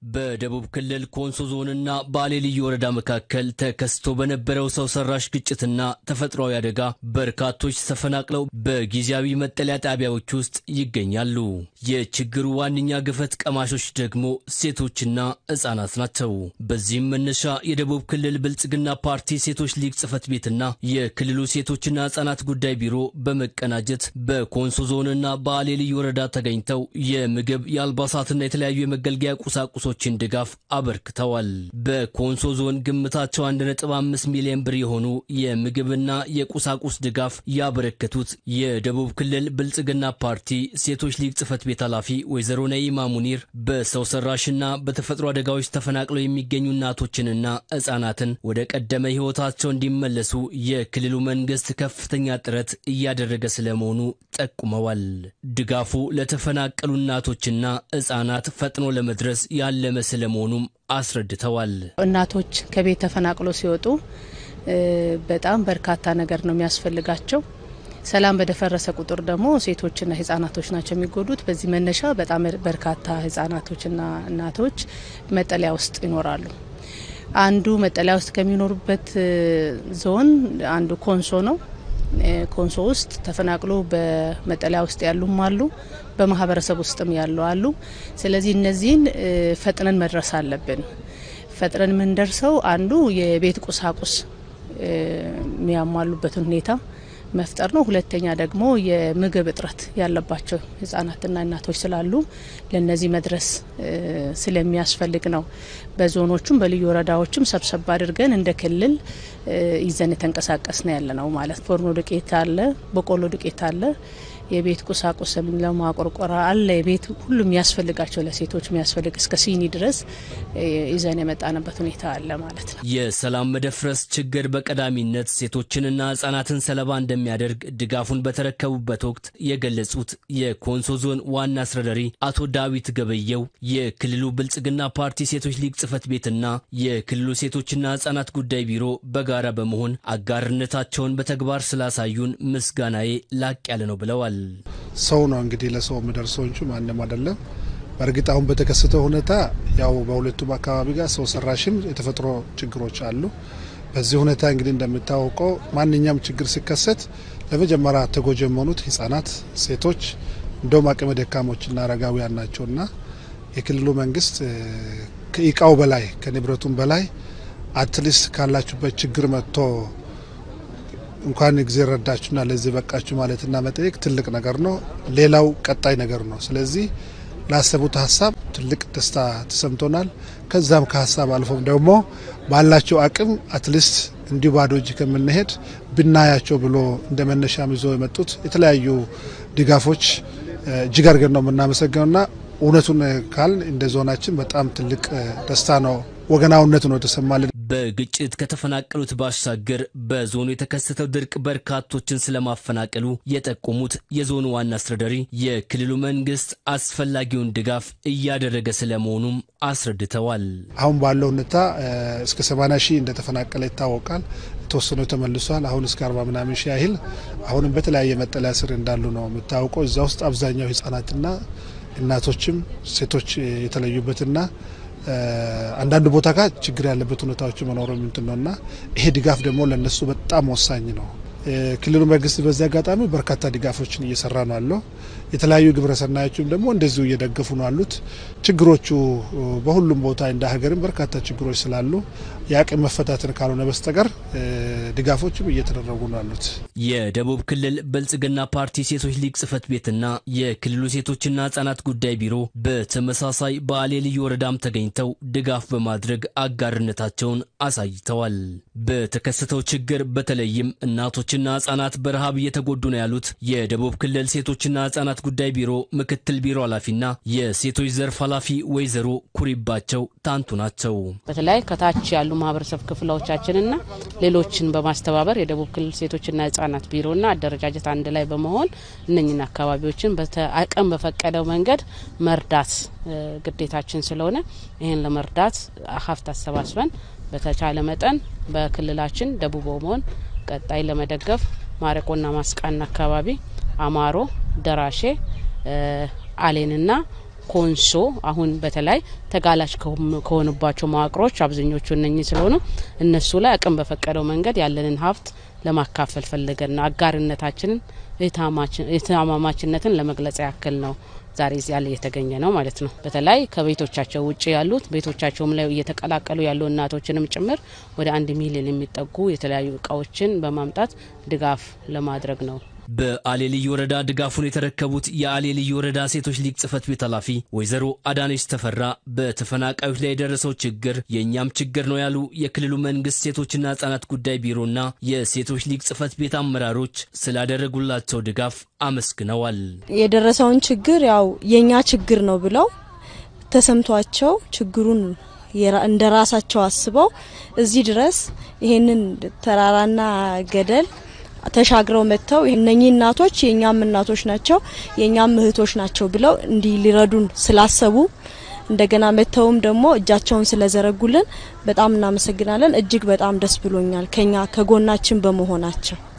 በደቡብ ክልል ኮንሶ ዞንና ባሌ ልዩ ወረዳ መካከል ተከስቶ በነበረው ሰው ሰራሽ ግጭትና ተፈጥሯዊ አደጋ በርካቶች ተፈናቅለው በጊዜያዊ መጠለያ ጣቢያዎች ውስጥ ይገኛሉ። የችግሩ ዋነኛ ገፈት ቀማሾች ደግሞ ሴቶችና ሕጻናት ናቸው። በዚህም መነሻ የደቡብ ክልል ብልጽግና ፓርቲ ሴቶች ሊግ ጽሕፈት ቤትና የክልሉ ሴቶችና ሕጻናት ጉዳይ ቢሮ በመቀናጀት በኮንሶ ዞንና ባሌ ልዩ ወረዳ ተገኝተው የምግብ የአልባሳትና የተለያዩ የመገልገያ ቁሳቁሶችን ድጋፍ አበርክተዋል። በኮንሶ ዞን ግምታቸው 1.5 ሚሊዮን ብር የሆኑ የምግብና የቁሳቁስ ድጋፍ ያበረከቱት የደቡብ ክልል ብልጽግና ፓርቲ ሴቶች ሊግ ጽሕፈት ቤት ኃላፊ ወይዘሮ ነኢማ ሙኒር በሰው ሰራሽና በተፈጥሮ አደጋዎች ተፈናቅለው የሚገኙ እናቶችንና ሕጻናትን ወደ ቀደመ ሕይወታቸው እንዲመለሱ የክልሉ መንግስት ከፍተኛ ጥረት እያደረገ ስለመሆኑ ጠቁመዋል። ድጋፉ ለተፈናቀሉ እናቶችና ሕጻናት ፈጥኖ ለመድረስ ያለመ ስለመሆኑም አስረድተዋል። እናቶች ከቤት ተፈናቅለው ሲወጡ በጣም በርካታ ነገር ነው የሚያስፈልጋቸው። ሰላም በደፈረሰ ቁጥር ደግሞ ሴቶችና ህጻናቶች ናቸው የሚጎዱት። በዚህ መነሻ በጣም በርካታ ህጻናቶችና እናቶች መጠለያ ውስጥ ይኖራሉ። አንዱ መጠለያ ውስጥ ከሚኖሩበት ዞን አንዱ ኮንሶ ነው። ኮንሶ ውስጥ ተፈናቅሎ በመጠለያ ውስጥ ያሉም አሉ፣ በማህበረሰብ ውስጥም ያሉ አሉ። ስለዚህ እነዚህን ፈጥነን መድረስ አለብን። ፈጥነን የምንደርሰው አንዱ የቤት ቁሳቁስ የሚያሟሉበትን ሁኔታ መፍጠር ነው። ሁለተኛ ደግሞ የምግብ እጥረት ያለባቸው ህጻናትና እናቶች ስላሉ ለነዚህ መድረስ ስለሚያስፈልግ ነው። በዞኖቹም በልዩ ወረዳዎችም ሰብሰብ አድርገን እንደ ክልል ይዘን የተንቀሳቀስ ነው ያለ ነው ማለት ፎርኖ ዱቄት አለ፣ በቆሎ ዱቄት አለ፣ የቤት ቁሳቁስም ለማቆርቆራ አለ። የቤት ሁሉም የሚያስፈልጋቸው ለሴቶች የሚያስፈልግ እስከ ሲኒ ድረስ ይዘን የመጣንበት ሁኔታ አለ ማለት ነው። የሰላም መደፍረስ ችግር በቀዳሚነት ሴቶችንና ህጻናትን ሰለባ እንደሚያደርግ ድጋፉን በተረከቡበት ወቅት የገለጹት የኮንሶ ዞን ዋና አስተዳዳሪ አቶ ዳዊት ገበየው የክልሉ ብልጽግና ፓርቲ ሴቶች ሊግ ጽሕፈት ቤትና የክልሉ ሴቶችና ህጻናት ጉዳይ ቢሮ በጋራ በመሆን አጋርነታቸውን በተግባር ስላሳዩን ምስጋናዬ ላቅ ያለ ነው ብለዋል። ሰው ነው እንግዲህ ለሰው የሚደርሰው እንጂ ማንም አይደለም። በእርግጥ አሁን በተከሰተው ሁኔታ ያው በሁለቱም አካባቢ ጋር ሰው ሰራሽም የተፈጥሮ ችግሮች አሉ። በዚህ ሁኔታ እንግዲህ እንደሚታወቀው ማንኛውም ችግር ሲከሰት ለመጀመሪያ ተጎጂ የሚሆኑት ህጻናት፣ ሴቶች እንደውም አቅመ ደካሞችና አረጋውያን ናቸውና የክልሉ መንግስት ከእቃው በላይ ከንብረቱም በላይ አትሊስት ካላችሁበት ችግር መጥቶ እንኳን ጊዜ ረዳችሁና ለዚህ በቃችሁ ማለትና መጠየቅ ትልቅ ነገር ነው። ሌላው ቀጣይ ነገር ነው። ስለዚህ ላሰቡት ሀሳብ ትልቅ ደስታ ተሰምቶናል። ከዛም ከሀሳብ አልፎም ደግሞ ባላቸው አቅም አትሊስት እንዲሁ ባዶ እጅ ከምንሄድ ብናያቸው ብሎ እንደ መነሻም ይዞ የመጡት የተለያዩ ድጋፎች እጅግ አድርገን ነው የምናመሰግነውና እውነቱን ካል እንደ ዞናችን በጣም ትልቅ ደስታ ነው። ወገናዊነት ነው የተሰማልን። በግጭት ከተፈናቀሉት ባሻገር በዞኑ የተከሰተው ድርቅ በርካቶችን ስለማፈናቀሉ የጠቆሙት የዞኑ ዋና አስተዳዳሪ የክልሉ መንግስት አስፈላጊውን ድጋፍ እያደረገ ስለመሆኑም አስረድተዋል። አሁን ባለው ሁኔታ እስከ 80 ሺህ እንደተፈናቀለ ይታወቃል። የተወሰነው ተመልሷል። አሁን እስከ 40 ምናምን ሺህ ያህል አሁንም በተለያየ መጠለያ ስር እንዳሉ ነው የምታወቀው። እዛ ውስጥ አብዛኛው ህጻናትና እናቶችም ሴቶች የተለዩበትና አንዳንድ ቦታ ጋር ችግር ያለበት ሁኔታዎች መኖሩ ምንትን ነው እና ይሄ ድጋፍ ደግሞ ለነሱ በጣም ወሳኝ ነው። ክልሉ መንግስት በዚህ አጋጣሚ በርካታ ድጋፎችን እየሰራ ነው ያለው። የተለያዩ ግብረሰናዮችም ደግሞ እንደዚሁ እየደገፉ ነው ያሉት። ችግሮቹ በሁሉም ቦታ እንደ ሀገርም በርካታ ችግሮች ስላሉ የአቅም መፈታትን ካልሆነ በስተቀር ድጋፎችም እየተደረጉ ነው ያሉት። የደቡብ ክልል ብልጽግና ፓርቲ ሴቶች ሊግ ጽሕፈት ቤትና የክልሉ ሴቶችና ህጻናት ጉዳይ ቢሮ በተመሳሳይ በአሌ ልዩ ወረዳም ተገኝተው ድጋፍ በማድረግ አጋርነታቸውን አሳይተዋል። በተከሰተው ችግር በተለይም እናቶችና ህጻናት በረሃብ እየተጎዱ ነው ያሉት የደቡብ ክልል ሴቶችና ህጻናት ጉዳይ ቢሮ ምክትል ቢሮ ኃላፊና የሴቶች ዘርፍ ኃላፊ ወይዘሮ ኩሪባቸው ታንቱ ናቸው። በተለይ ከታች ያሉ ማህበረሰብ ክፍሎቻችንና ሌሎችን በማስተባበር የደቡብ ክልል ሴቶችና ህጻናት ቢሮና አደረጃጀት አንድ ላይ በመሆን እነኝን አካባቢዎችን አቅም በፈቀደው መንገድ መርዳት ግዴታችን ስለሆነ ይህን ለመርዳት ሀብት አሰባስበን በተቻለ መጠን በክልላችን ደቡብ ኦሞን ቀጣይ ለመደገፍ ማረቆና ማስቃና አካባቢ አማሮ፣ ደራሼ፣ አሌንና ኮንሶ አሁን በተለይ ተጋላጭ ከሆኑባቸው መዋቅሮች አብዛኞቹ እነኚህ ስለሆኑ እነሱ ላይ አቅም በፈቀደው መንገድ ያለንን ሀብት ለማካፈል ፈልገን ነው። አጋርነታችንን እህትማማችነትን ለመግለጽ ያክል ነው ዛሬ እዚያ ላይ የተገኘ ነው ማለት ነው። በተለይ ከቤቶቻቸው ውጭ ያሉት ቤቶቻቸውም ላይ እየተቀላቀሉ ያሉ እናቶችንም ጭምር ወደ አንድ ሚሊዮን የሚጠጉ የተለያዩ እቃዎችን በማምጣት ድጋፍ ለማድረግ ነው። በአሌ ልዩ ወረዳ ድጋፉን የተረከቡት የአሌ ልዩ ወረዳ ሴቶች ሊግ ጽህፈት ቤት ኃላፊ ወይዘሮ አዳነች ተፈራ በተፈናቃዮች ላይ የደረሰው ችግር የእኛም ችግር ነው ያሉ የክልሉ መንግስት ሴቶችና ህጻናት ጉዳይ ቢሮና የሴቶች ሊግ ጽህፈት ቤት አመራሮች ስላደረጉላቸው ድጋፍ አመስግነዋል። የደረሰውን ችግር ያው የእኛ ችግር ነው ብለው ተሰምቷቸው ችግሩን እንደ ራሳቸው አስበው እዚህ ድረስ ይሄንን ተራራና ገደል ተሻግረው መጥተው እነኚህ እናቶች የእኛም እናቶች ናቸው የእኛም እህቶች ናቸው ብለው እንዲህ ሊረዱን ስላሰቡ እንደገና መጥተውም ደግሞ እጃቸውን ስለዘረጉልን በጣም እናመሰግናለን። እጅግ በጣም ደስ ብሎኛል ከኛ ከጎናችን በመሆናቸው